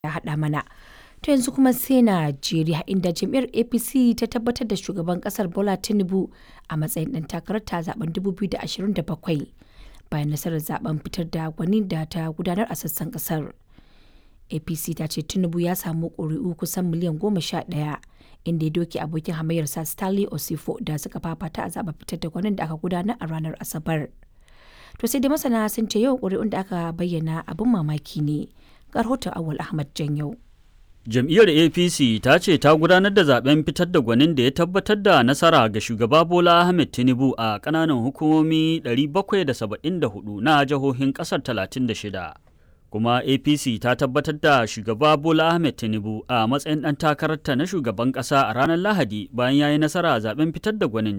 ya haɗa mana. To yanzu kuma sai Najeriya inda jam'iyyar APC ta tabbatar da shugaban ƙasar Bola Tinubu a matsayin ɗan takararta a zaben 2027 bayan nasarar zaben fitar da gwani da ta gudanar a sassan ƙasar. APC ta ce Tinubu ya samu ƙuri'u kusan miliyan goma sha ɗaya inda ya doke abokin hamayyarsa Stanley Osifo da suka fafata a zaben fitar da gwanin da aka gudanar a ranar Asabar. To sai dai masana sun ce yawan ƙuri'un da aka bayyana abin mamaki ne. Ga rahoton Awal Ahmad Janyau. Jam'iyyar APC ta ce ta gudanar da zaben fitar da gwanin da ya tabbatar da nasara ga shugaba Bola Ahmed Tinubu a ƙananan hukumomi 774 na jihohin ƙasar 36. Kuma APC ta tabbatar da shugaba Bola Ahmed Tinubu a matsayin ɗan takararta na shugaban ƙasa a ranar Lahadi bayan ya yi nasara a zaben fitar da gwanin